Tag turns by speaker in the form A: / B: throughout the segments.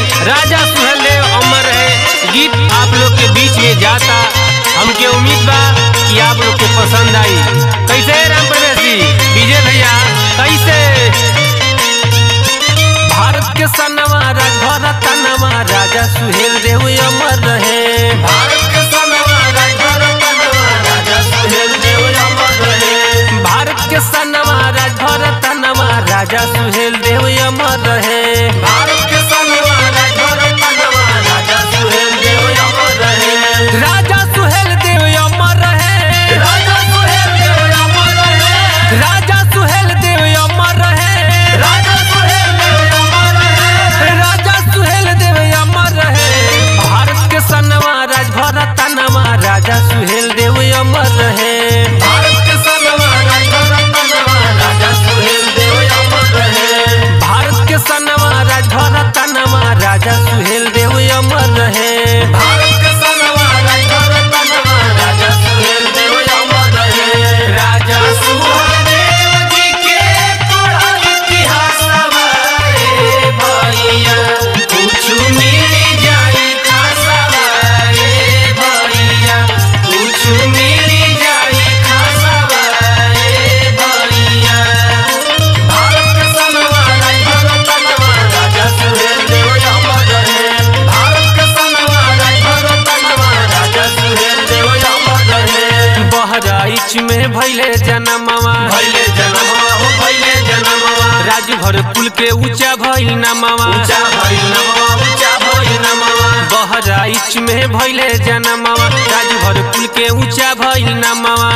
A: राजा सुहेलदेव अमर है गीत आप लोग के बीच में जाता हमके उम्मीद बा कि आप लोग के पसंद आई कैसे है राम प्रवेश जी विजय भैया कैसे भारत के सनवा राजभर तनवा राजा सुहेल देव अमर रहे
B: भारत के सनवा राजभर तनवा राजा सुहेल देव अमर रहे
A: भारत के सनवा राजभर तनवा राजा सुहेल देव अमर रहे
B: भारत के सनवा राजभर तनवा राजा सुहेल देव अमर रहे
A: राजा सुहेल देव अमर रहे
B: राजा सुहेल देव अमर रहे
A: राजा सुहेल देव अमर रहे
B: राजा सुहेल देव अमर रहे
A: राजा सुहेल देव अमर रहे भारत के सनवा राजभर तनवा राजा सुहेल देव अमर रहे
B: भारत के सनवा राजभर तनवा राजा सुहेल देव अमर रहे
A: भारत के सनवा राजभर तनवा राजा सुहेल देव अमर रहे
B: भारत के सनवा राजभर तनवा राजा सुहेल देव अमर रहे राजा सुहेलदेव जी के पढ़ल इतिहासवा रे भैया कुछु मिल जाई खासवा रे भैया कुछु मिल जाई खासवा रे भैया भारत के सनवा राजभर तनवा राजा सुहेल देव अमर रहे भारत के सनवा राजभर तनवा राजा सुहेल देव अमर रहे
A: बहराइच में भैले जनमवा
B: भैले जनमवा हो भैले जनमवा
A: राजभर कुल के ऊंचा भइल नमवा
B: ऊंचा भइल नमवा ऊंचा भइल नमवा
A: बहराइच में भैले जनमवा राजभर कुल के ऊंचा भइल नमवा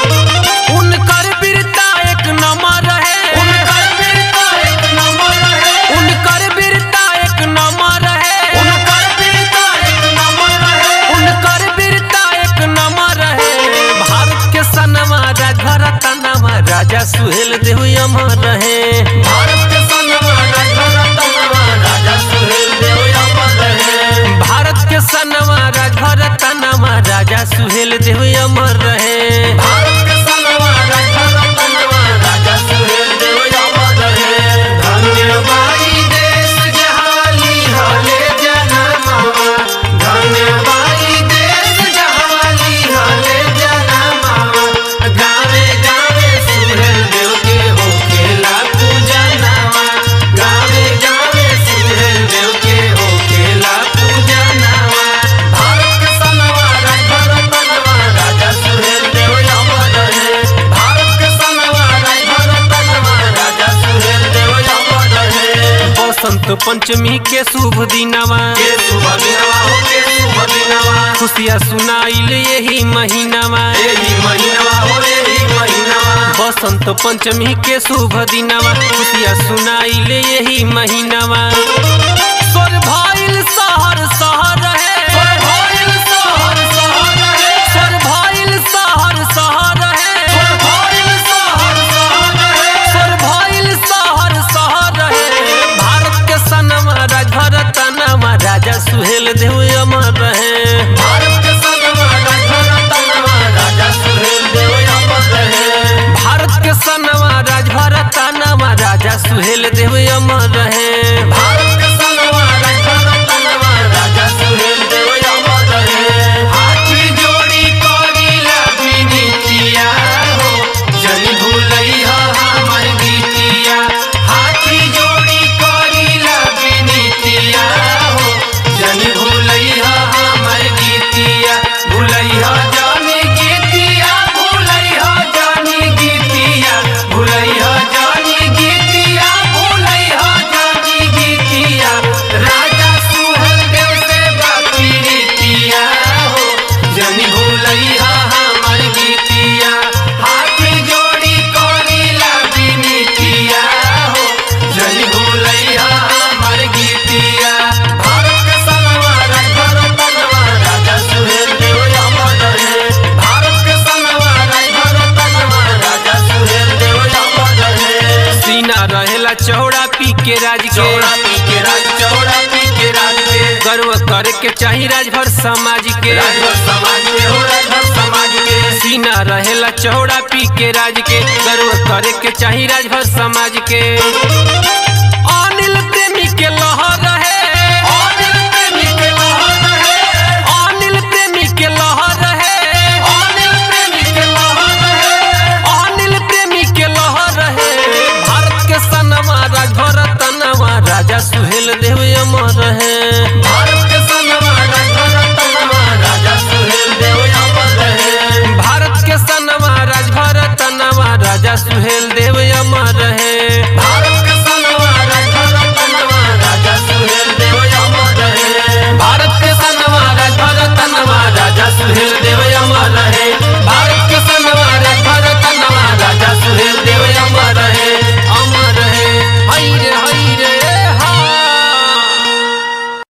A: उनकर वीरता एक नंबर रहे
B: उनकर वीरता एक नंबर रहे
A: उनकर वीरता एक नंबर रहे
B: उनकर वीरता एक नंबर रहे
A: उनकर वीरता एक नंबर रहे भारत के सनवा राजभर तनवा राजा सुहेल देव अमर रहे
B: भारत के सनवा राजभर तनवा राजा सुहेल देव अमर रहे
A: भारत के सनवा राजभर तनवा राजा सुहेल देव अमर रहे
B: भारत के सनवा राजभर तनवा राजा सुहेल देव अमर रहे धन्य बाई देश जहाली हले जनमवा धन्य बाई देश जहाली हले जनमवा गावे गावे सुहेल देव के होखेला पूजनवा गावे गावे सुहेल देव के होखेला पूजनवा भारत के सनवा राजभर तनवा राजा सुहेल देव अमर रहे भारत के सनवा राजभर तनवा राजा सुहेल देव अमर रहे
A: बसंत पंचमी के शुभ दिनवा
B: के शुभ दिनवा हो के शुभ दिनवा
A: खुशियाँ सुनाइल यही महीनावा
B: एही महीनवा हो एही महीनवा
A: बसंत पंचमी के शुभ दिनवा खुशियाँ सुनाइल यही महीनावा स्वर भइल शहर शहर रहे
B: स्वर भइल शहर शहर रहे
A: स्वर भइल शहर शहर रहे
B: स्वर भइल शहर शहर रहे
A: स्वर भइल शहर शहर रहे भारत के सनवा राजभर तनवा राजा सुहेल देव अमर रहे
B: भारत के सनवा राजभर तनवा राजा सुहेल देव अमर रहे
A: भारत के सनवा राजभर तनवा राजा सुहेल देव अमर रहे
B: भारत के सनवा राजभर तनवा राजा सुहेल देव अमर रहे हाथी जोड़ी करीला विनीतिया हो जनी भूलैहा हमर गीतिया हाथी जोड़ी करीला विनीतिया हो जनी भूलैहा हमर गीतिया भूलैहा जानी गीतिया भूलैहा जानी गीतिया भूलैहा जानी गीतिया भूलैहा जानी गीतिया राजा सुहल देव से बापी रीतिया हो जनी भूलैहा हमर गीतिया हाथ जोड़ी करीला विनीतिया हो जनी भूलैहा हमर गीतिया भारत के सनवा राजभर तनवा राजा सुहेल देव अमर रहे भारत के सनवा राजभर तनवा राजा सुहेल देव अमर रहे
A: सीना रहेला चौड़ा पी के राज के
B: चौड़ा पी के राज चौड़ा पी के राज के
A: गर्व करे के चाही राजभर समाज के
B: राजभर समाज के हो राजभर समाज के
A: सीना रहेला चौड़ा पी के राज के गर्व करे के चाही राजभर समाज के